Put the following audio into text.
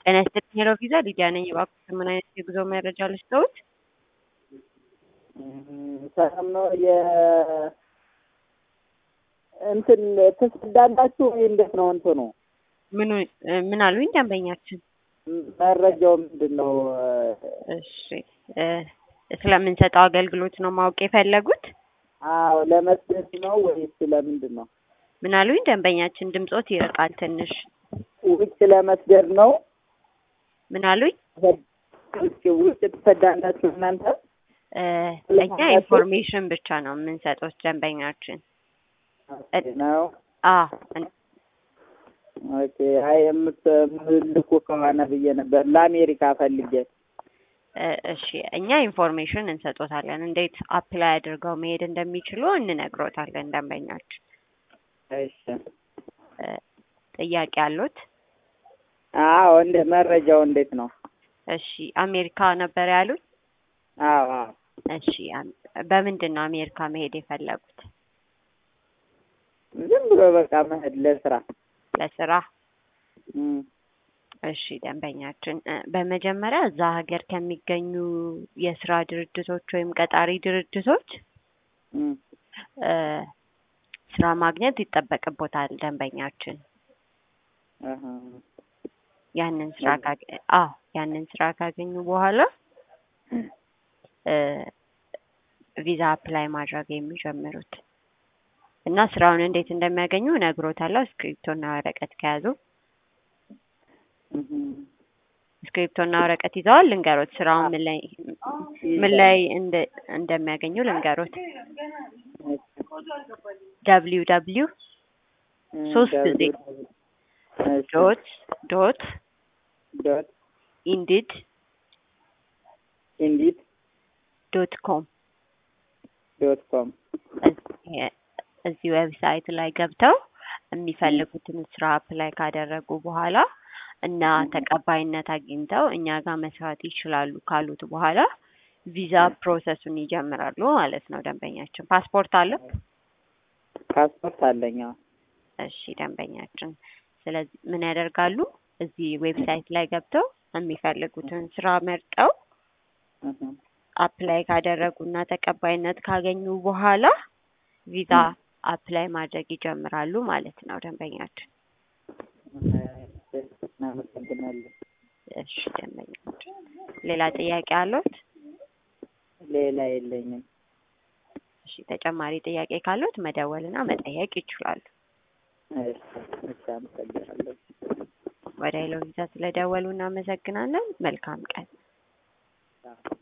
ጤና ይስጥልኝ ሄሎ ቪዛ ሊዲያ ነኝ። እባክዎት ምን አይነት የጉዞ መረጃ ልስጥዎት? ሰላም ነው። የ እንትን ትሰዳላችሁ ወይ እንዴት ነው እንትኑ? ምኑ ምን አሉኝ ደንበኛችን? መረጃው ምንድን ነው? እሺ እ ስለምንሰጠው አገልግሎት ነው ማወቅ የፈለጉት? አዎ ለመስደድ ነው ወይስ ለምንድን ነው? ምን አሉኝ ደንበኛችን? ድምጾት ይርቃል ትንሽ። ውጭ ለመስደድ ነው? ምን አሉኝ? ውጭ ውጭ ትሰዳላችሁ እናንተ? እ እኛ ኢንፎርሜሽን ብቻ ነው የምንሰጠው ደንበኛችን። ነው አዎ ኦኬ። አይ የምትልኩ ከሆነ ብዬ ነበር ለአሜሪካ ፈልጌ። እ እሺ እኛ ኢንፎርሜሽን እንሰጦታለን። እንዴት አፕላይ አድርገው መሄድ እንደሚችሉ እንነግሮታለን ደንበኛችን። እሺ እ ጥያቄ አሉት? አዎ እንደ መረጃው እንዴት ነው? እሺ አሜሪካ ነበር ያሉት? አዎ አዎ እሺ አም- በምንድን ነው አሜሪካ መሄድ የፈለጉት? ዝም ብሎ በቃ መሄድ ለስራ ለስራ? እም፣ እሺ ደንበኛችን እ በመጀመሪያ እዛ ሀገር ከሚገኙ የስራ ድርጅቶች ወይም ቀጣሪ ድርጅቶች እም፣ እ ስራ ማግኘት ይጠበቅቦታል ደንበኛችን። አሀ፣ ያንን ስራ ካገ አዎ ያንን ስራ ካገኙ በኋላ እ ቪዛ አፕላይ ማድረግ የሚጀምሩት እና ስራውን እንዴት እንደሚያገኙ እነግሮታለሁ። እስክሪፕቶና ወረቀት ከያዙ እም፣ እስክሪፕቶና ወረቀት ይዘዋል? ልንገሮት ስራውን ምን ላይ ምን ላይ እንደ እንደሚያገኙ ልንገሮት። ደብሊው ደብሊው እም፣ ሶስት ጊዜ እሺ፣ ዶት ዶት ዶት ኢንዲድ ኢንዲድ ዶት ኮም ዶት ኮም እዚህ ዌብሳይት ላይ ገብተው የሚፈልጉትን ስራ አፕላይ ካደረጉ በኋላ እና ተቀባይነት አግኝተው እኛ ጋር መስራት ይችላሉ ካሉት በኋላ ቪዛ ፕሮሰሱን ይጀምራሉ ማለት ነው። ደንበኛችን ፓስፖርት አለው? ፓስፖርት አለኝ። አዎ። እሺ ደንበኛችን፣ ስለዚህ ምን ያደርጋሉ? እዚህ ዌብሳይት ላይ ገብተው የሚፈልጉትን ስራ መርጠው እህ፣ አፕላይ ካደረጉ እና ተቀባይነት ካገኙ በኋላ ቪዛ አፕላይ ማድረግ ይጀምራሉ ማለት ነው ደንበኛችን። እናመሰግናለን። እሺ ደንበኛችን፣ ሌላ ጥያቄ አለዎት? ሌላ የለኝም። እሺ ተጨማሪ ጥያቄ ካለዎት መደወልና መጠየቅ ይችላሉ። እሺ፣ እሺ፣ አመሰግናለሁ። ወደ ሄሎ ቪዛ ስለደወሉ እናመሰግናለን። መልካም ቀን።